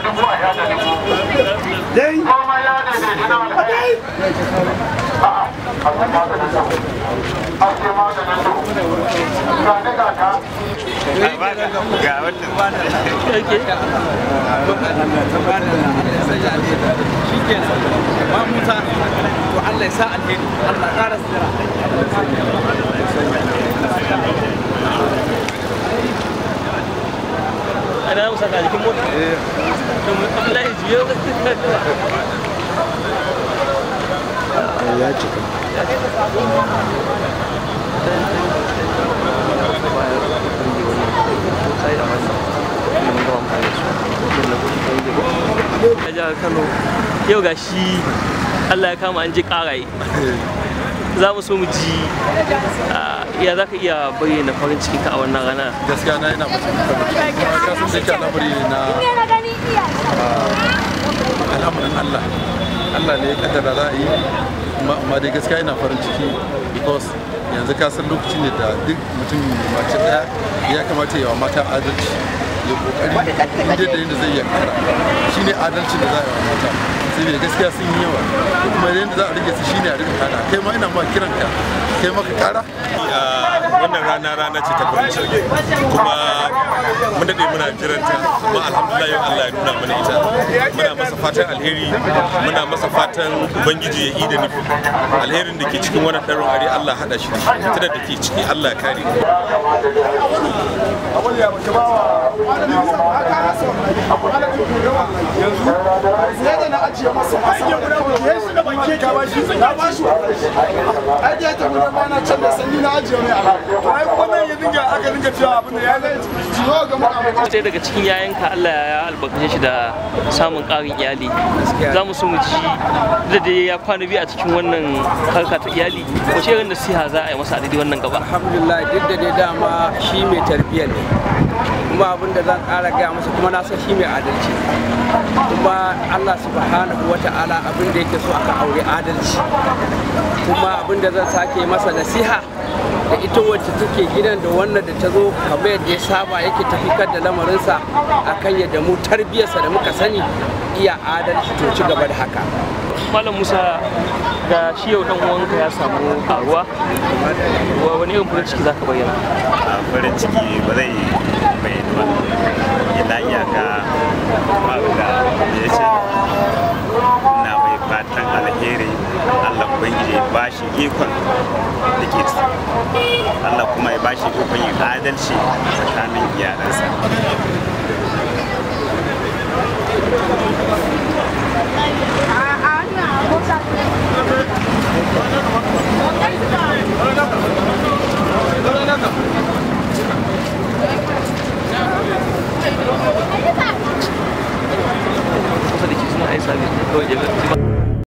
dubu a yada dubu komai ya daidaitu na alkhairi a'a a ce maganin su a ce maganin su ga ni ga ka ga wannan ba musa to Allah ya sa alheri Allah ƙara sira ana musa ka jikin mota to Abdullahi jiyo ya cika a jihar Kano yau ga shi Allah ya kama an ji karaye za mu so mu ji ah, ya za ka iya bayyana farin ciki ka a wannan rana gaskiya na ina mutum farin ciki kuma ka san da yake al'amari na al'amarin Allah Allah ne ya kaddara za a yi amma amma dai gaskiya ina farin ciki because yanzu ka san lokaci ne da duk mutum mace daya ya kamata yawa mata adalci ya kokari inda da yadda zai iya kara shine adalci da za a yi wa mata sai da gaskiya sun yi yawa ko kuma yadda za a rage su shine a rika kara kai ma ina ma kiran ka kai ma ka kara wannan rana rana ce ta farin ciki kuma mun daɗe muna jiranta kuma alhamdulillah yau Allah ya nuna mana ita muna masa fatan alheri muna masa fatan ubangiji ya yi da nufi alherin da ke cikin wannan ɗarin are Allah haɗa shi da shi fitinar da ke ciki Allah ya kare sai da na ajiye masa masa ya shi da banke ka ba shi na ba shi ai da ta gudan bana can da sanni na ajiye mai ala to ai kuma nan ya dinga aka dinga cewa abin da ya zai jiyo ga mutane sai daga cikin yayanka Allah ya albarkace shi da samun ƙarin iyali za mu so mu ji da dai ya kwana biyu a cikin wannan harka ta iyali wace irin nasiha za a yi masa a daidai wannan gaba alhamdulillah duk da dai dama shi mai tarbiyya ne kuma abin da zan ƙara gaya masa kuma na san shi mai adalci kuma Allah subhanahu wa ta'ala abin da yake so aka aure adalci kuma abin da zan sake masa nasiha da ita wacce take gidan da wannan da ta zo kamar yadda ya saba yake tafikar da lamarinsa akan yadda mu tarbiyyarsa da muka sani iya adalci to ci gaba da haka malam musa ga shi yau dan uwanka ya samu karuwa wa wani irin farin ciki zaka bayyana a farin ciki ba zai bayyana ba illa iyaka babu da ya ce na mai fatan alheri Allah ubangiji ya bashi ikon da ke Allah kuma ya bashi ikon yin adalci tsakanin iyalansa kusa da ke suna aisa ne kawai ya